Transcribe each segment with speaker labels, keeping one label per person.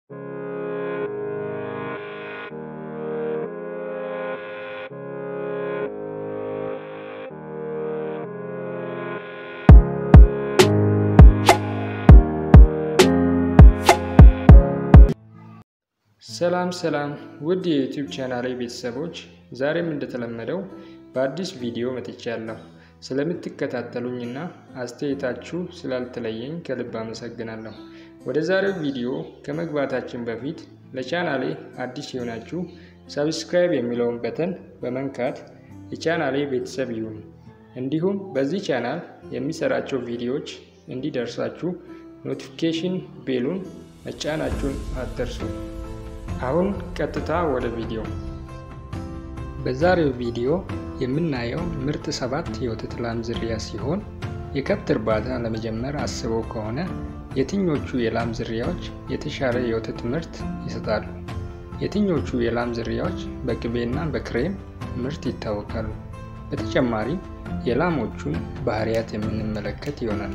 Speaker 1: ሰላም ሰላም ውድ የዩቲዩብ ቻናሌ ቤተሰቦች ዛሬም እንደተለመደው በአዲስ ቪዲዮ መጥቻለሁ። ስለምትከታተሉኝና አስተያየታችሁ ስላልተለየኝ ከልብ አመሰግናለሁ። ወደ ዛሬው ቪዲዮ ከመግባታችን በፊት ለቻናሌ አዲስ የሆናችሁ ሰብስክራይብ የሚለውን በተን በመንካት የቻናሌ ቤተሰብ ይሁኑ። እንዲሁም በዚህ ቻናል የሚሰራቸው ቪዲዮዎች እንዲደርሳችሁ ኖቲፊኬሽን ቤሉን መጫናችሁን አትርሱ። አሁን ቀጥታ ወደ ቪዲዮ። በዛሬው ቪዲዮ የምናየው ምርጥ ሰባት የወተት ላም ዝርያ ሲሆን የከብት እርባታ ለመጀመር አስበው ከሆነ የትኞቹ የላም ዝርያዎች የተሻለ የወተት ምርት ይሰጣሉ? የትኞቹ የላም ዝርያዎች በቅቤና በክሬም ምርት ይታወቃሉ? በተጨማሪም የላሞቹን ባህሪያት የምንመለከት ይሆናል።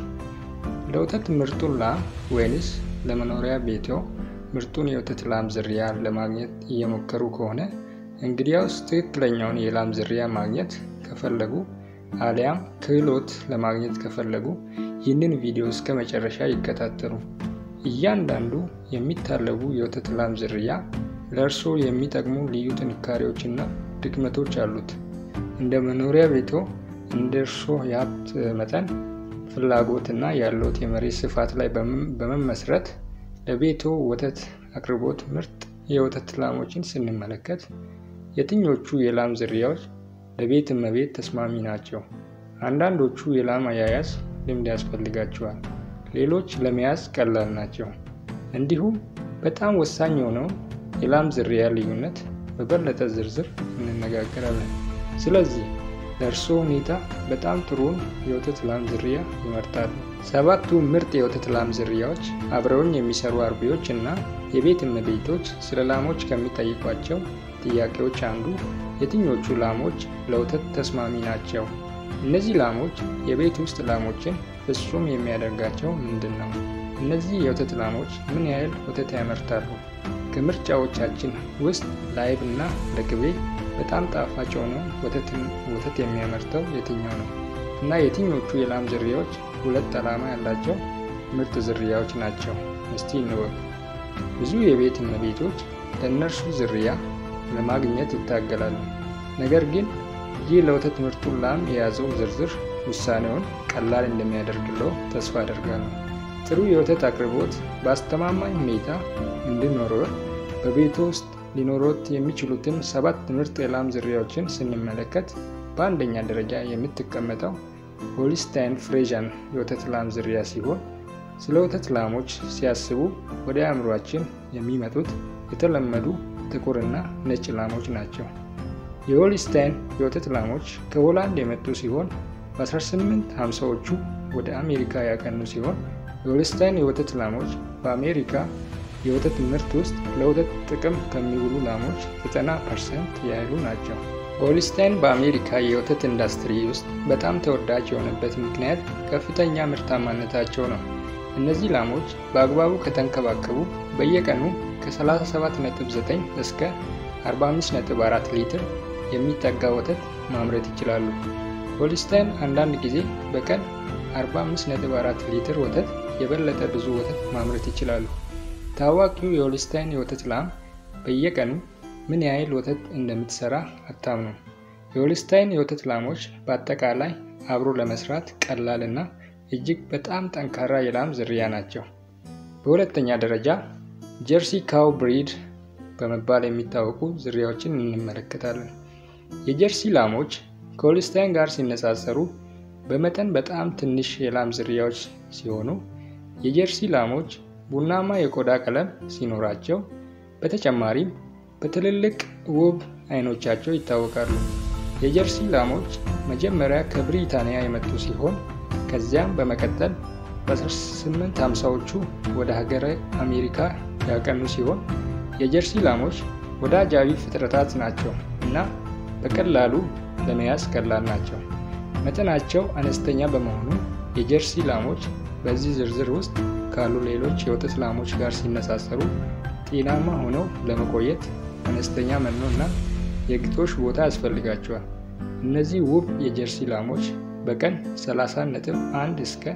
Speaker 1: ለወተት ምርጡን ላም ወይንስ ለመኖሪያ ቤቶ ምርጡን የወተት ላም ዝርያ ለማግኘት እየሞከሩ ከሆነ እንግዲያውስ ትክክለኛውን የላም ዝርያ ማግኘት ከፈለጉ አሊያም ክህሎት ለማግኘት ከፈለጉ ይህንን ቪዲዮ እስከ መጨረሻ ይከታተሉ። እያንዳንዱ የሚታለቡ የወተት ላም ዝርያ ለእርስዎ የሚጠቅሙ ልዩ ጥንካሬዎችና ድክመቶች አሉት። እንደ መኖሪያ ቤቶ እንደ እርስዎ የሀብት መጠን ፍላጎት እና ያለዎት የመሬት ስፋት ላይ በመመስረት ለቤቶ ወተት አቅርቦት ምርጥ የወተት ላሞችን ስንመለከት የትኞቹ የላም ዝርያዎች ለቤት እመቤት ተስማሚ ናቸው? አንዳንዶቹ የላም አያያዝ ልምድ ያስፈልጋቸዋል፣ ሌሎች ለመያዝ ቀላል ናቸው። እንዲሁም በጣም ወሳኝ የሆነውን የላም ዝርያ ልዩነት በበለጠ ዝርዝር እንነጋገራለን። ስለዚህ ለእርስዎ ሁኔታ በጣም ጥሩውን የወተት ላም ዝርያ ይመርጣሉ። ሰባቱ ምርጥ የወተት ላም ዝርያዎች አብረውኝ የሚሰሩ አርቢዎች እና የቤት እመቤቶች ስለ ላሞች ከሚጠይቋቸው ጥያቄዎች አንዱ የትኞቹ ላሞች ለወተት ተስማሚ ናቸው? እነዚህ ላሞች የቤት ውስጥ ላሞችን ፍጹም የሚያደርጋቸው ምንድን ነው? እነዚህ የወተት ላሞች ምን ያህል ወተት ያመርታሉ? ከምርጫዎቻችን ውስጥ ለአይብ እና ለቅቤ በጣም ጣፋጭ ሆኖ ወተት የሚያመርተው የትኛው ነው? እና የትኞቹ የላም ዝርያዎች ሁለት ዓላማ ያላቸው ምርጥ ዝርያዎች ናቸው? እስቲ እንወቅ። ብዙ የቤት እመቤቶች ለእነርሱ ዝርያ ለማግኘት ይታገላሉ። ነገር ግን ይህ ለወተት ምርጡን ላም የያዘው ዝርዝር ውሳኔውን ቀላል እንደሚያደርግለው ተስፋ አደርጋለሁ። ጥሩ የወተት አቅርቦት በአስተማማኝ ሁኔታ እንዲኖረው በቤቶ ውስጥ ሊኖሮት የሚችሉትን ሰባት ምርጥ የላም ዝርያዎችን ስንመለከት በአንደኛ ደረጃ የምትቀመጠው ሆሊስታይን ፍሬዣን የወተት ላም ዝርያ ሲሆን ስለ ወተት ላሞች ሲያስቡ ወደ አእምሯችን የሚመጡት የተለመዱ ጥቁርና ነጭ ላሞች ናቸው። የሆሊስታይን የወተት ላሞች ከሆላንድ የመጡ ሲሆን በ1850ዎቹ ወደ አሜሪካ ያቀኑ ሲሆን የሆሊስታይን የወተት ላሞች በአሜሪካ የወተት ምርት ውስጥ ለወተት ጥቅም ከሚውሉ ላሞች 90 ፐርሰንት ያህሉ ናቸው። ሆሊስታይን በአሜሪካ የወተት ኢንዱስትሪ ውስጥ በጣም ተወዳጅ የሆነበት ምክንያት ከፍተኛ ምርታማነታቸው ነው። እነዚህ ላሞች በአግባቡ ከተንከባከቡ በየቀኑ ከ37.9 እስከ 45.4 ሊትር የሚጠጋ ወተት ማምረት ይችላሉ። ሆሊስታይን አንዳንድ ጊዜ በቀን 45.4 ሊትር ወተት የበለጠ ብዙ ወተት ማምረት ይችላሉ። ታዋቂው የሆሊስታይን የወተት ላም በየቀኑ ምን ያህል ወተት እንደምትሰራ አታምኑም። የሆሊስታይን የወተት ላሞች በአጠቃላይ አብሮ ለመስራት ቀላል እና እጅግ በጣም ጠንካራ የላም ዝርያ ናቸው። በሁለተኛ ደረጃ ጀርሲ ካው ብሪድ በመባል የሚታወቁ ዝርያዎችን እንመለከታለን። የጀርሲ ላሞች ከሆሊስታይን ጋር ሲነጻጸሩ በመጠን በጣም ትንሽ የላም ዝርያዎች ሲሆኑ የጀርሲ ላሞች ቡናማ የቆዳ ቀለም ሲኖራቸው በተጨማሪም በትልልቅ ውብ አይኖቻቸው ይታወቃሉ። የጀርሲ ላሞች መጀመሪያ ከብሪታንያ የመጡ ሲሆን ከዚያም በመቀጠል በ1850ዎቹ ወደ ሀገረ አሜሪካ ያቀኑ ሲሆን የጀርሲ ላሞች ወዳጃዊ ፍጥረታት ናቸው እና በቀላሉ ለመያዝ ቀላል ናቸው። መጠናቸው አነስተኛ በመሆኑ የጀርሲ ላሞች በዚህ ዝርዝር ውስጥ ካሉ ሌሎች የወተት ላሞች ጋር ሲነጻጸሩ ጤናማ ሆነው ለመቆየት አነስተኛ መኖ እና የግጦሽ ቦታ ያስፈልጋቸዋል። እነዚህ ውብ የጀርሲ ላሞች በቀን 30.1 እስከ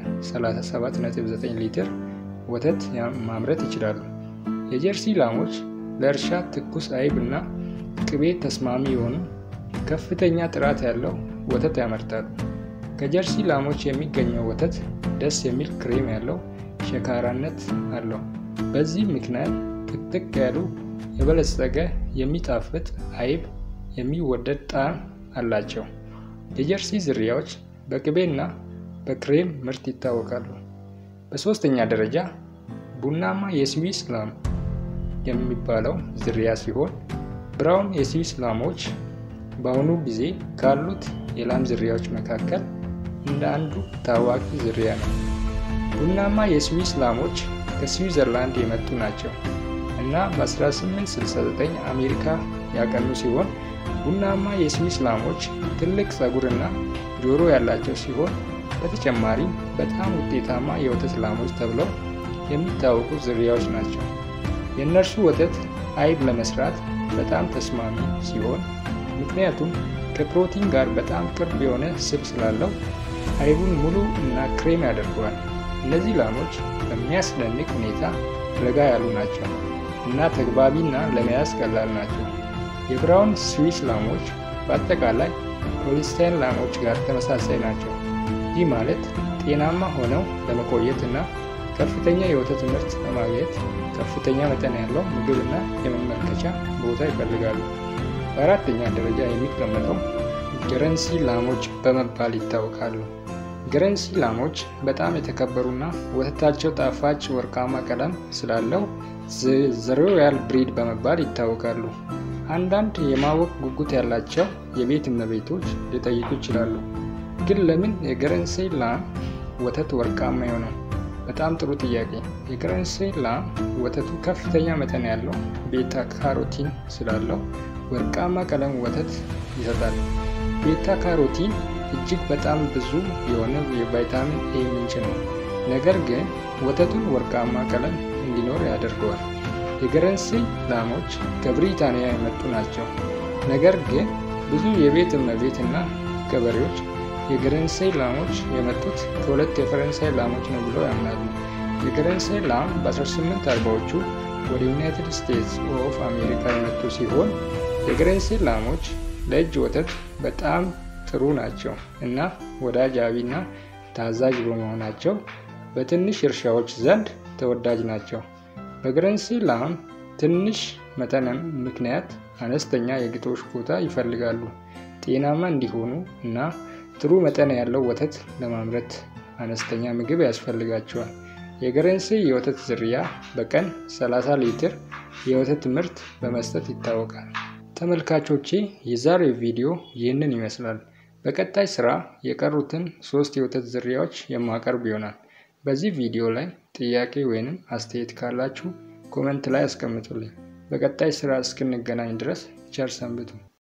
Speaker 1: 37.9 ሊትር ወተት ማምረት ይችላሉ። የጀርሲ ላሞች ለእርሻ ትኩስ አይብ እና ቅቤ ተስማሚ የሆኑ ከፍተኛ ጥራት ያለው ወተት ያመርታሉ። ከጀርሲ ላሞች የሚገኘው ወተት ደስ የሚል ክሬም ያለው ሸካራነት አለው። በዚህ ምክንያት ጥቅጥቅ ያሉ የበለጸገ የሚጣፍጥ አይብ የሚወደድ ጣዕም አላቸው። የጀርሲ ዝርያዎች በቅቤ እና በክሬም ምርት ይታወቃሉ። በሶስተኛ ደረጃ ቡናማ የስዊስ ላም የሚባለው ዝርያ ሲሆን ብራውን የስዊስ ላሞች በአሁኑ ጊዜ ካሉት የላም ዝርያዎች መካከል እንደ አንዱ ታዋቂ ዝርያ ነው። ቡናማ የስዊስ ላሞች ከስዊዘርላንድ የመጡ ናቸው እና በ1869 አሜሪካ ያቀኑ ሲሆን ቡናማ የስዊስ ላሞች ትልቅ ፀጉርና ጆሮ ያላቸው ሲሆን በተጨማሪም በጣም ውጤታማ የወተት ላሞች ተብለው የሚታወቁ ዝርያዎች ናቸው። የእነርሱ ወተት አይብ ለመስራት በጣም ተስማሚ ሲሆን ምክንያቱም ከፕሮቲን ጋር በጣም ቅርብ የሆነ ስብ ስላለው አይቡን ሙሉ እና ክሬም ያደርገዋል። እነዚህ ላሞች በሚያስደንቅ ሁኔታ ረጋ ያሉ ናቸው እና ተግባቢና ለመያዝ ቀላል ናቸው። የብራውን ስዊስ ላሞች በአጠቃላይ ሆልስታይን ላሞች ጋር ተመሳሳይ ናቸው። ይህ ማለት ጤናማ ሆነው ለመቆየት እና ከፍተኛ የወተት ምርት ለማግኘት ከፍተኛ መጠን ያለው ምግብና የመመልከቻ ቦታ ይፈልጋሉ። በአራተኛ ደረጃ የሚቀመጠው ገረንሲ ላሞች በመባል ይታወቃሉ። ገረንሲ ላሞች በጣም የተከበሩና ወተታቸው ጣፋጭ ወርቃማ ቀለም ስላለው ዘሮያል ብሪድ በመባል ይታወቃሉ። አንዳንድ የማወቅ ጉጉት ያላቸው የቤት እመቤቶች ሊጠይቁ ይችላሉ፣ ግን ለምን የገረንሲ ላም ወተት ወርቃማ የሆነው? በጣም ጥሩ ጥያቄ። የገረንሲ ላም ወተቱ ከፍተኛ መጠን ያለው ቤታ ካሮቲን ስላለው ወርቃማ ቀለም ወተት ይሰጣል። ቤታ ካሮቲን እጅግ በጣም ብዙ የሆነ የቫይታሚን ኤ ምንጭ ነው፣ ነገር ግን ወተቱን ወርቃማ ቀለም እንዲኖር ያደርገዋል። የገረንሲ ላሞች ከብሪታንያ የመጡ ናቸው፣ ነገር ግን ብዙ የቤት እመቤት እና ገበሬዎች የገረንሲ ላሞች የመጡት ከሁለት የፈረንሳይ ላሞች ነው ብለው ያምናሉ። የገረንሲ ላም በ1840ዎቹ ወደ ዩናይትድ ስቴትስ ኦፍ አሜሪካ የመጡ ሲሆን የገረንሲ ላሞች ለእጅ ወተት በጣም ጥሩ ናቸው እና ወዳጅ አቢና ታዛዥ በመሆናቸው በትንሽ እርሻዎች ዘንድ ተወዳጅ ናቸው። በገረንሲ ላም ትንሽ መጠን ምክንያት አነስተኛ የግጦሽ ቦታ ይፈልጋሉ ጤናማ እንዲሆኑ እና ጥሩ መጠን ያለው ወተት ለማምረት አነስተኛ ምግብ ያስፈልጋቸዋል። የገረንሲ የወተት ዝርያ በቀን 30 ሊትር የወተት ምርት በመስጠት ይታወቃል። ተመልካቾቼ የዛሬው ቪዲዮ ይህንን ይመስላል። በቀጣይ ስራ የቀሩትን ሶስት የወተት ዝርያዎች የማቀርብ ይሆናል። በዚህ ቪዲዮ ላይ ጥያቄ ወይንም አስተያየት ካላችሁ ኮመንት ላይ አስቀምጡልኝ። በቀጣይ ስራ እስክንገናኝ ድረስ ቸር ሰንብቱ።